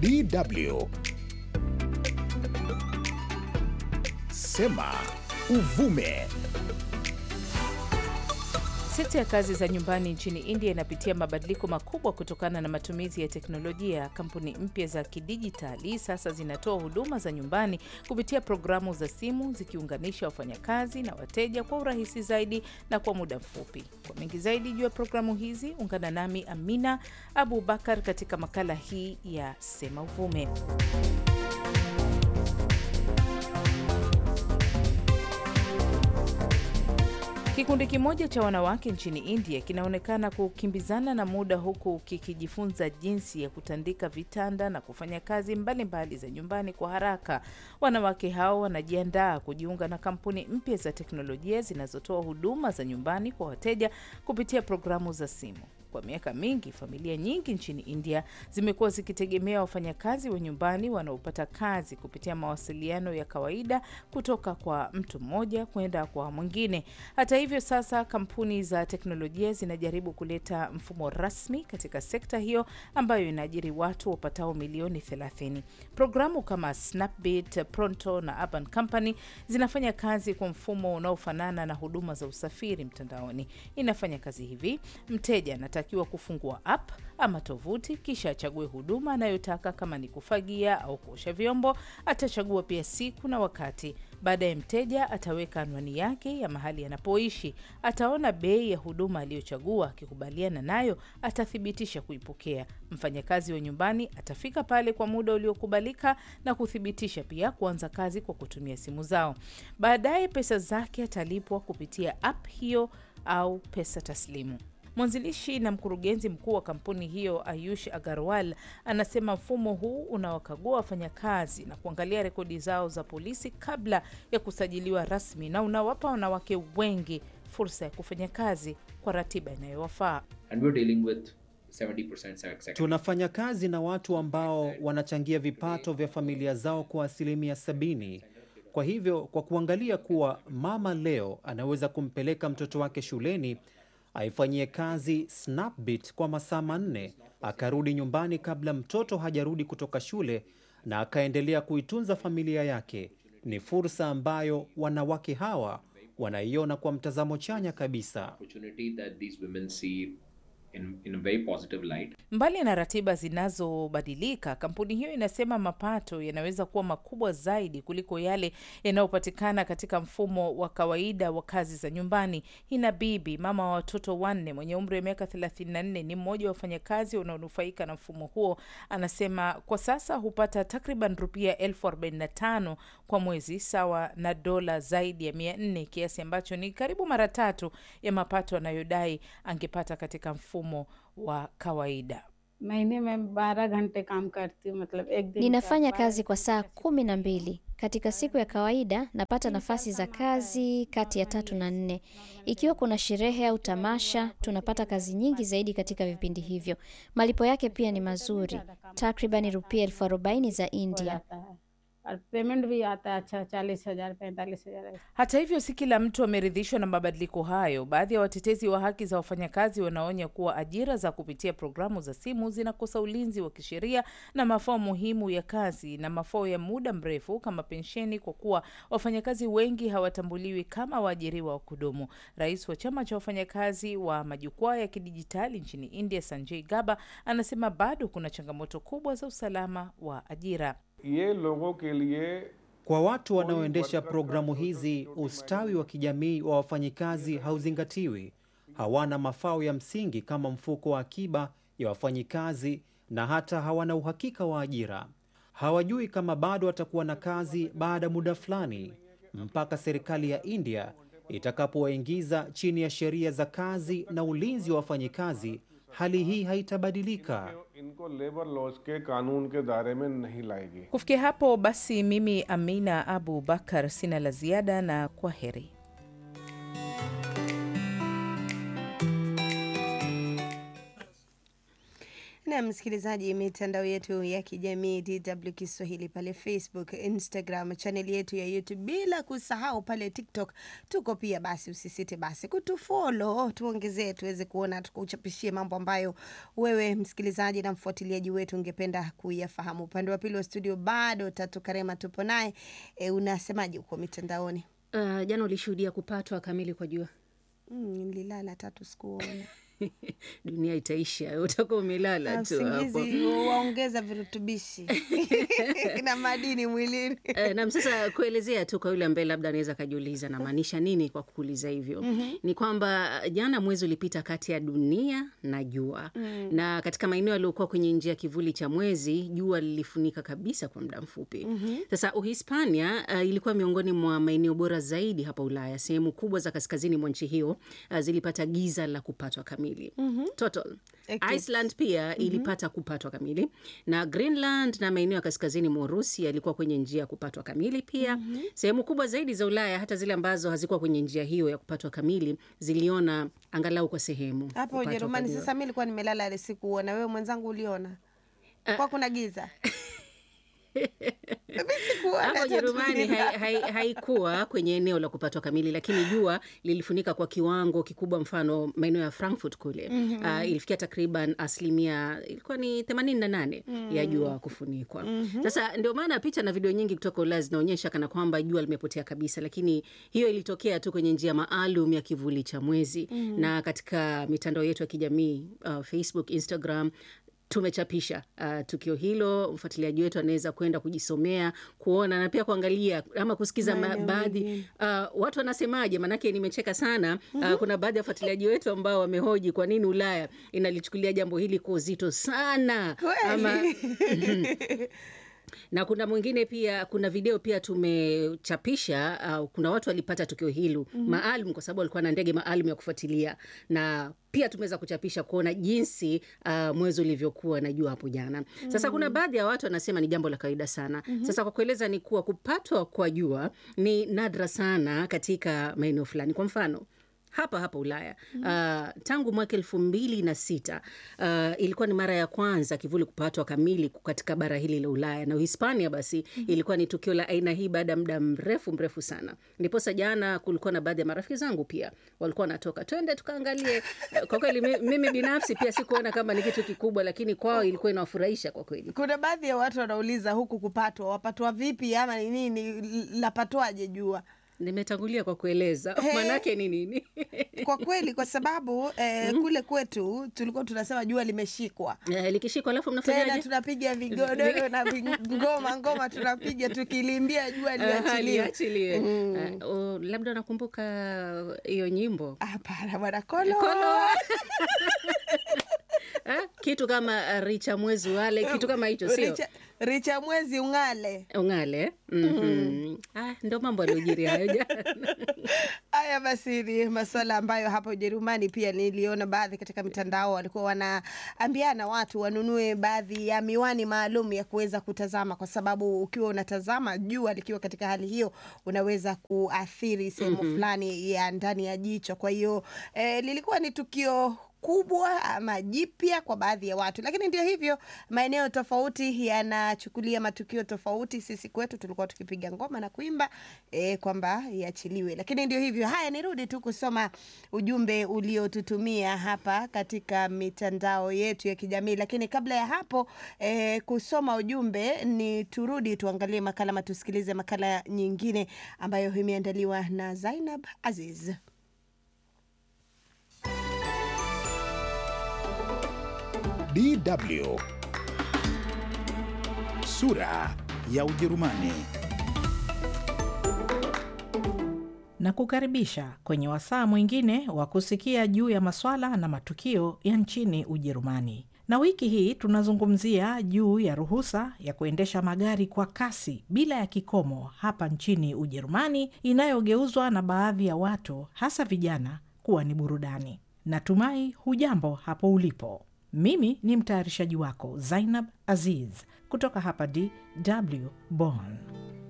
DW. Sema uvume. Sekta ya kazi za nyumbani nchini India inapitia mabadiliko makubwa kutokana na matumizi ya teknolojia. Kampuni mpya za kidijitali sasa zinatoa huduma za nyumbani kupitia programu za simu, zikiunganisha wafanyakazi na wateja kwa urahisi zaidi na kwa muda mfupi. Kwa mengi zaidi juu ya programu hizi, ungana nami Amina Abu Bakar katika makala hii ya Sema Uvume. Kikundi kimoja cha wanawake nchini India kinaonekana kukimbizana na muda huku kikijifunza jinsi ya kutandika vitanda na kufanya kazi mbalimbali mbali za nyumbani kwa haraka. Wanawake hao wanajiandaa kujiunga na kampuni mpya za teknolojia zinazotoa huduma za nyumbani kwa wateja kupitia programu za simu. Kwa miaka mingi familia nyingi nchini India zimekuwa zikitegemea wafanyakazi wa nyumbani wanaopata kazi kupitia mawasiliano ya kawaida kutoka kwa mtu mmoja kwenda kwa mwingine. Hata hivyo, sasa kampuni za teknolojia zinajaribu kuleta mfumo rasmi katika sekta hiyo ambayo inaajiri watu wapatao milioni 30. Programu kama Snapbit, Pronto na Urban Company zinafanya kazi kwa mfumo unaofanana na huduma za usafiri mtandaoni. Inafanya kazi hivi: mteja anatakiwa kufungua app ama tovuti, kisha achague huduma anayotaka. Kama ni kufagia au kuosha vyombo, atachagua pia siku na wakati. Baadaye mteja ataweka anwani yake ya mahali anapoishi, ataona bei ya huduma aliyochagua. Akikubaliana nayo, atathibitisha kuipokea. Mfanyakazi wa nyumbani atafika pale kwa muda uliokubalika na kuthibitisha pia kuanza kazi kwa kutumia simu zao. Baadaye pesa zake atalipwa kupitia app hiyo au pesa taslimu. Mwanzilishi na mkurugenzi mkuu wa kampuni hiyo Ayush Agarwal anasema mfumo huu unawakagua wafanyakazi na kuangalia rekodi zao za polisi kabla ya kusajiliwa rasmi na unawapa wanawake wengi fursa ya kufanya kazi kwa ratiba inayowafaa. Tunafanya kazi na watu ambao wanachangia vipato vya familia zao kwa asilimia sabini. Kwa hivyo, kwa kuangalia kuwa mama leo anaweza kumpeleka mtoto wake shuleni aifanyie kazi Snapbit kwa masaa manne, akarudi nyumbani kabla mtoto hajarudi kutoka shule na akaendelea kuitunza familia yake. Ni fursa ambayo wanawake hawa wanaiona kwa mtazamo chanya kabisa. In, in a very positive light. Mbali na ratiba zinazobadilika, kampuni hiyo inasema mapato yanaweza kuwa makubwa zaidi kuliko yale yanayopatikana katika mfumo wa kawaida wa kazi za nyumbani. Hina Bibi, mama wa watoto wanne, mwenye umri wa miaka 34, ni mmoja wa wafanyakazi wanaonufaika na mfumo huo. Anasema kwa sasa hupata takriban rupia elfu 45 kwa mwezi, sawa na dola zaidi ya 400, kiasi ambacho ni karibu mara tatu ya mapato anayodai angepata katika mfumo wa kawaida. Ninafanya kazi kwa saa kumi na mbili katika siku ya kawaida. Napata nafasi za kazi kati ya tatu na nne. Ikiwa kuna sherehe au tamasha, tunapata kazi nyingi zaidi katika vipindi hivyo. Malipo yake pia ni mazuri, takribani rupia elfu arobaini za India. Hata hivyo, si kila mtu ameridhishwa na mabadiliko hayo. Baadhi ya watetezi wa haki za wafanyakazi wanaonya kuwa ajira za kupitia programu za simu zinakosa ulinzi wa kisheria na mafao muhimu ya kazi na mafao ya muda mrefu kama pensheni, kwa kuwa wafanyakazi wengi hawatambuliwi kama waajiriwa wa kudumu. Rais wa chama cha wafanyakazi wa majukwaa ya kidijitali nchini India, Sanjay Gaba, anasema bado kuna changamoto kubwa za usalama wa ajira. Ye logo ke liye Kwa watu wanaoendesha programu hizi, ustawi wa kijamii wa wafanyikazi hauzingatiwi. Hawana mafao ya msingi kama mfuko wa akiba ya wafanyikazi na hata hawana uhakika wa ajira. Hawajui kama bado watakuwa na kazi baada ya muda fulani, mpaka serikali ya India itakapowaingiza chini ya sheria za kazi na ulinzi wa wafanyikazi. Hali hii haitabadilika. इनको labour laws के कानून के दायरे में नहीं लाएगी Kufikia hapo basi, mimi Amina Abu Bakar sina la ziada na kwa heri. na msikilizaji, mitandao yetu ya kijamii DW Kiswahili pale Facebook, Instagram, chaneli yetu ya YouTube, bila kusahau pale TikTok tuko pia. Basi usisite basi kutufolo, tuongezee tuweze kuona, tukuchapishie mambo ambayo wewe msikilizaji na mfuatiliaji wetu ungependa kuyafahamu. Upande wa pili wa studio bado Tatu Karema tupo naye. E, unasemaje huko mitandaoni? Uh, jana ulishuhudia kupatwa kamili kwa jua. Mm, nililala Tatu, sikuona Dunia itaisha, utakuwa umelala tu hapo. usingizi waongeza virutubishi na madini mwilini. Eh, Nam, sasa kuelezea tu kwa yule ambaye labda anaweza akajiuliza namaanisha nini kwa kukuuliza hivyo ni kwamba jana mwezi ulipita kati ya dunia na jua na katika maeneo yaliyokuwa kwenye njia ya kivuli cha mwezi jua lilifunika kabisa kwa muda mfupi. Sasa Uhispania uh, ilikuwa miongoni mwa maeneo bora zaidi hapa Ulaya. Sehemu kubwa za kaskazini mwa nchi hiyo uh, zilipata giza la kupatwa kamili total. Eclipse. Iceland pia ilipata kupatwa kamili na Greenland na maeneo ya kaskazini mwa Urusi yalikuwa kwenye njia ya kupatwa kamili pia. Sehemu kubwa zaidi za Ulaya, hata zile ambazo hazikuwa kwenye njia hiyo ya kupatwa kamili, ziliona angalau kwa sehemu Hapa kupatwa kwa Ujerumani jua. sasa, mi nilikuwa nimelala ile sikuona. Wewe mwenzangu uliona? Kwa kuna giza mi sikuona. Hapa Tatu Ujerumani nililala. hai- hai- haikuwa kwenye eneo la kupatwa kamili, lakini jua lilifunika kwa kiwango kikubwa. Mfano maeneo ya Frankfurt kule ah, ilifikia takriban asilimia ilikuwa ni 88 ya jua kufunikwa. Sasa ndio maana picha na video nyingi kutoka Ulaya zinaonyesha kana kwamba jua limepotea kabisa, lakini hiyo ilitokea tu kwenye njia maalum ya kivuli cha mwezi. Na katika mitandao yetu ya kijamii ah, Facebook, Instagram tumechapisha uh, tukio hilo. Mfuatiliaji wetu anaweza kwenda kujisomea kuona na pia kuangalia ama kusikiza ma- Maeneo baadhi mengine. uh, watu wanasemaje. Maanake nimecheka sana uh, kuna baadhi ya wafuatiliaji wetu ambao wamehoji kwa nini Ulaya inalichukulia jambo hili kwa uzito sana ama na kuna mwingine pia, kuna video pia tumechapisha. Uh, kuna watu walipata tukio hilo maalum kwa sababu walikuwa na ndege maalum ya kufuatilia, na pia tumeweza kuchapisha kuona jinsi uh, mwezi ulivyokuwa na jua hapo jana. Sasa kuna baadhi ya watu wanasema ni jambo la kawaida sana. Sasa kwa kueleza ni kuwa kupatwa kwa jua ni nadra sana katika maeneo fulani. Kwa mfano hapa hapa Ulaya uh, tangu mwaka elfu mbili na sita uh, ilikuwa ni mara ya kwanza kivuli kupatwa kamili katika bara hili la Ulaya na Uhispania. Basi ilikuwa ni tukio la aina hii baada ya muda mrefu mrefu sana. Ndiposa jana kulikuwa na baadhi ya marafiki zangu pia walikuwa wanatoka, twende tukaangalie. Kwa kweli mi- mimi binafsi pia sikuona kama ni kitu kikubwa, lakini kwao ilikuwa inawafurahisha kwa kweli. Kuna baadhi ya watu wanauliza huku kupatwa, wapatwa vipi ama ni nini, lapatwaje jua? Nimetangulia kwa kueleza maanake ni nini. Kwa kweli, kwa sababu eh, kule kwetu tulikuwa tunasema jua limeshikwa Eh, likishikwa alafu tena mnafanyaje? tunapiga vigodoro na ving- ngoma ngoma tunapiga tukilimbia jua Aha, liachiliwe. liachiliwe. Ah, oh, labda nakumbuka hiyo nyimbo Hapana bwana Kolo, Kolo. Ah, kitu kama ah, richa mwezi wale kitu kama hicho sio richa, richa mwezi ung'ale. ungale mm ah, ndo mambo aliojiri hayo jana Haya basi, ni masuala ambayo hapa Ujerumani pia niliona baadhi katika mitandao walikuwa wanaambiana watu wanunue baadhi ya miwani maalum ya kuweza kutazama, kwa sababu ukiwa unatazama jua likiwa katika hali hiyo unaweza kuathiri sehemu fulani ya ndani ya jicho. Kwa hiyo eh, lilikuwa ni tukio kubwa ama jipya kwa baadhi ya watu, lakini ndio hivyo, maeneo tofauti yanachukulia matukio tofauti. Sisi kwetu tulikuwa tukipiga ngoma na kuimba e, kwamba iachiliwe, lakini ndio hivyo. Haya, nirudi tu kusoma ujumbe uliotutumia hapa katika mitandao yetu ya kijamii, lakini kabla ya hapo e, kusoma ujumbe ni turudi tuangalie makala ama tusikilize makala nyingine ambayo imeandaliwa na Zainab Aziz. DW sura ya Ujerumani. na kukaribisha kwenye wasaa mwingine wa kusikia juu ya maswala na matukio ya nchini Ujerumani. Na wiki hii tunazungumzia juu ya ruhusa ya kuendesha magari kwa kasi bila ya kikomo hapa nchini Ujerumani, inayogeuzwa na baadhi ya watu, hasa vijana, kuwa ni burudani. Natumai hujambo hapo ulipo. Mimi ni mtayarishaji wako Zainab Aziz kutoka hapa DW Bonn.